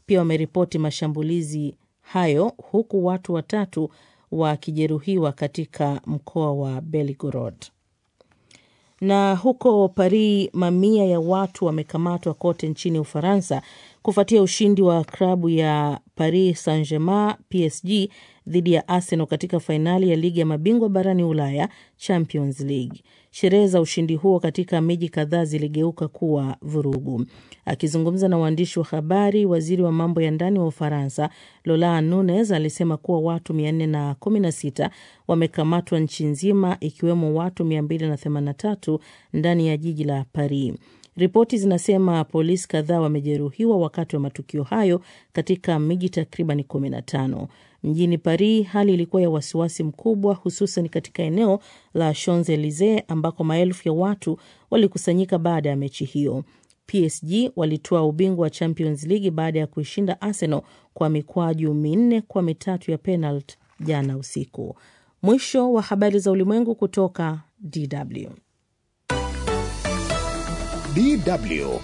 pia wameripoti mashambulizi hayo huku watu watatu wakijeruhiwa katika mkoa wa Belgorod. Na huko Paris, mamia ya watu wamekamatwa kote nchini Ufaransa kufuatia ushindi wa klabu ya Paris Saint-Germain PSG dhidi ya Arsenal katika fainali ya ligi ya mabingwa barani Ulaya, Champions League. Sherehe za ushindi huo katika miji kadhaa ziligeuka kuwa vurugu. Akizungumza na waandishi wa habari, waziri wa mambo ya ndani wa Ufaransa Laurent Nunez alisema kuwa watu 416 wamekamatwa nchi nzima, ikiwemo watu 283 ndani ya jiji la Paris. Ripoti zinasema polisi kadhaa wamejeruhiwa wakati wa matukio hayo katika miji takriban 15. Mjini Paris hali ilikuwa ya wasiwasi mkubwa, hususan katika eneo la Champs Elysees ambako maelfu ya watu walikusanyika baada ya mechi hiyo. PSG walitoa ubingwa wa Champions League baada ya kuishinda Arsenal kwa mikwaju minne kwa mitatu ya penalti jana usiku. Mwisho wa habari za ulimwengu kutoka DW. DW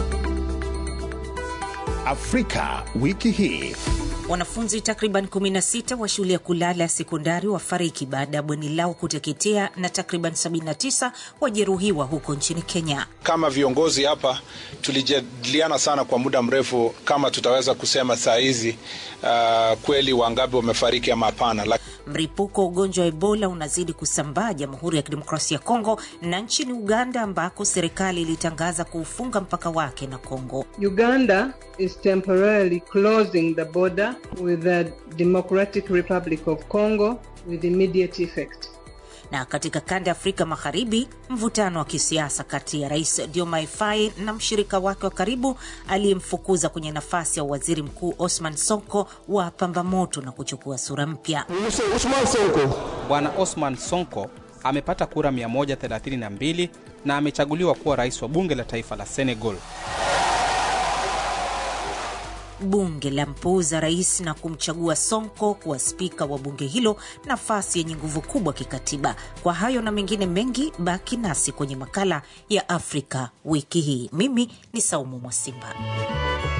Afrika wiki hii. Wanafunzi takriban 16 wa shule ya kulala ya sekondari wafariki baada ya bweni lao kuteketea na takriban 79 wajeruhiwa huko nchini Kenya. Kama viongozi hapa tulijadiliana sana kwa muda mrefu kama tutaweza kusema saa hizi uh, kweli wangapi wamefariki ama hapana. Mlipuko wa ugonjwa wa Ebola unazidi kusambaa Jamhuri ya Kidemokrasia ya Kongo na nchini Uganda ambako serikali ilitangaza kuufunga mpaka wake na Kongo. Uganda is temporarily closing the border with the Democratic Republic of Congo with immediate effect. Na katika kanda ya Afrika Magharibi, mvutano wa kisiasa kati ya Rais Diomaye Faye na mshirika wake wa karibu aliyemfukuza kwenye nafasi ya waziri mkuu Osman Sonko wa pamba moto na kuchukua sura mpya. Bwana Osman Sonko amepata kura 132 na amechaguliwa kuwa rais wa bunge la taifa la Senegal. Bunge la mpuuza rais na kumchagua Sonko kuwa spika wa bunge hilo, nafasi yenye nguvu kubwa kikatiba. Kwa hayo na mengine mengi, baki nasi kwenye makala ya Afrika wiki hii. Mimi ni Saumu Mwasimba.